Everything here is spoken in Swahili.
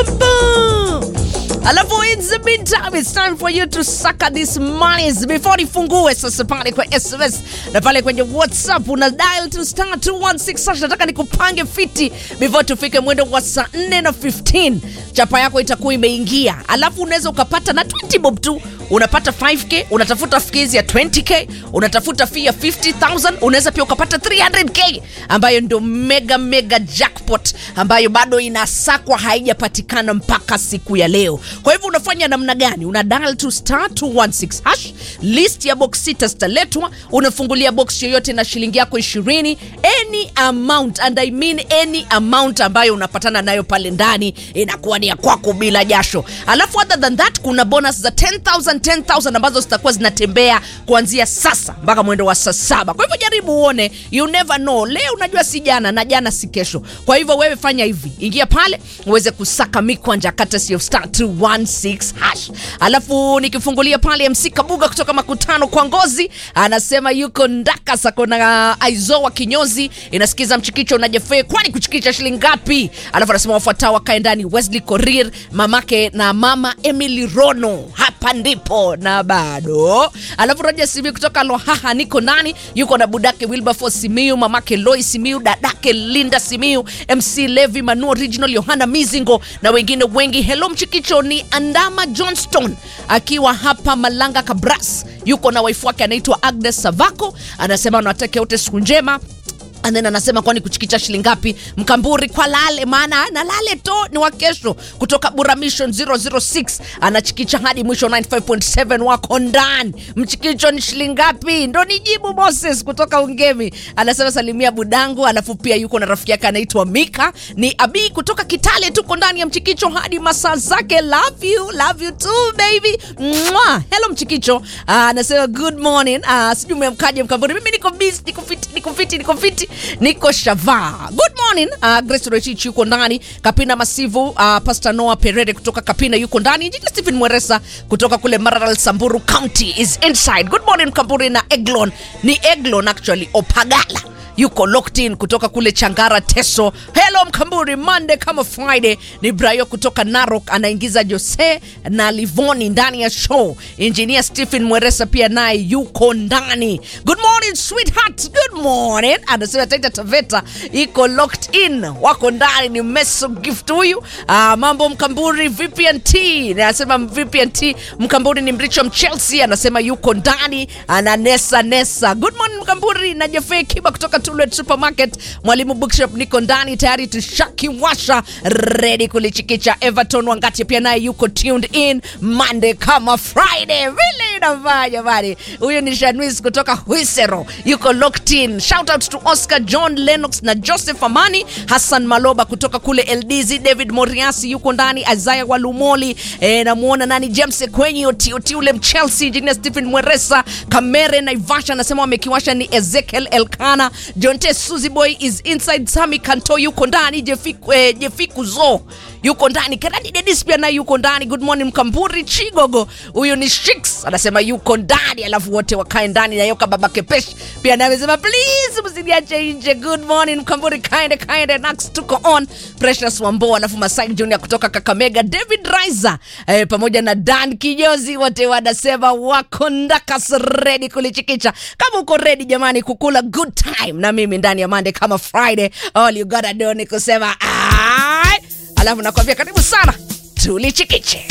Bum. Alafu in the meantime it's time for you to suck these monies before ifungue sasa pale kwa SMS na pale kwenye WhatsApp una dial to star 216 sasa nataka nikupange fiti before tufike mwendo wa saa 4 na 15 chapa yako itakuwa imeingia alafu unaweza ukapata na 20 bob tu unapata 5k unatafuta fees ya 20k unatafuta fee ya 50000 unaweza pia ukapata 300k ambayo ndio mega mega jackpot ambayo bado inasakwa haijapatikana mpaka siku ya leo kwa hivyo unafanya namna gani una dial to star 216 hash list ya box sita zitaletwa unafungulia box yoyote na shilingi yako 20 any amount and i mean any amount ambayo unapatana nayo pale ndani inakuwa ni ya kwako bila jasho alafu other than that kuna bonus za 10000 10000 ambazo zitakuwa zinatembea kuanzia sasa mpaka mwendo wa saa saba kwa hivyo jaribu uone you never know leo unajua si jana na jana si kesho kwa hivyo wewe fanya hivi ingia pale uweze kusaka mikwanja courtesy of star 216 hash alafu nikifungulia pale mc kabuga kutoka makutano kwa ngozi anasema yuko ndaka sako na aizoa kinyozi inasikiza mchikicho na jefe kwani kuchikicha shilingi ngapi alafu anasema wafuatao wakae ndani wesley korir mamake na mama emily rono hapa ndipo na bado alafu roja simiu kutoka lohaha niko ndani yuko na budake wilberforce simiu mamake loi simiu dadake linda simiu mc levi manu original yohana mizingo na wengine wengi helo mchikicho ni andama johnston akiwa hapa malanga kabras yuko na waifu wake anaitwa agnes savako anasema anawatakia wote siku njema And then anasema kwani kuchikicha shilingi ngapi mkamburi kwa lale maana na lale to ni wa kesho kutoka buramission 006 anachikicha hadi mwisho 95.7 wako ndani mchikicho ni shilingi ngapi ndo nijibu moses kutoka ungemi anasema salimia budangu alafu pia yuko na rafiki yake anaitwa mika ni abi kutoka kitale tuko ndani ya mchikicho hadi masaa zake love you love you too baby Mwah. hello mchikicho Ah, anasema good morning uh, sijui umemkaje mkamburi mimi niko busy niko fiti niko fiti niko fiti niko shavaa good morning uh, grace rochich yuko ndani kapina masivu uh, pastor noah perere kutoka kapina yuko ndani jini stephen mweresa kutoka kule mararal samburu county is inside good morning mkamburi na eglon ni eglon actually opagala yuko locked in kutoka kule changara teso hello mkamburi monday kama friday ni brayo kutoka narok anaingiza jose na livoni ndani ya show engineer stephen mweresa pia naye yuko ndani good morning sweetheart good morning anasema taita taveta iko locked in wako ndani ni meso gift huyu uh, mambo mkamburi vpnt anasema vpnt mkamburi ni mricho mchelsea anasema yuko ndani ananesa nesa good morning mkamburi na jefe kiba kutoka Tullet Supermarket. Mwalimu Bookshop niko ndani tayari tushakiwasha ready kulichikicha. Everton Wangati pia naye yuko tuned in Monday kama Friday. Vile inafaa jamani. Huyu ni Shanwis kutoka Huisero yuko locked in. Shout out to Oscar John Lennox na Joseph Amani, Hassan Maloba kutoka kule LDZ, David Moriasi yuko ndani, Isaiah Walumoli e, namuona nani James Kwenye Otioti ule Mchelsea, Engineer Stephen Mweresa, Kamere Naivasha anasema wamekiwasha ni Ezekiel Elkana Jonte Suzy Boy is inside Sami Kanto yuko ndani Jefiku, eh, Jefiku Zo yuko ndani Keradi Dedis pia naye yuko ndani good morning Mkamburi Chigogo huyu ni Shix anasema yuko ndani alafu wote wakae ndani na Yoka Baba Kepesh pia naye amesema please msiniache nje good morning Mkamburi kaende kaende Nax tuko on Precious Wambo alafu Masai Junior kutoka Kakamega David Riser eh, pamoja na Dan Kinyozi wote wanasema wako ndakas ready kulichikicha kama uko ready jamani kukula good time na mimi ndani ya Monday kama Friday all you gotta do ni kusema ai alafu nakwambia karibu sana tulichikiche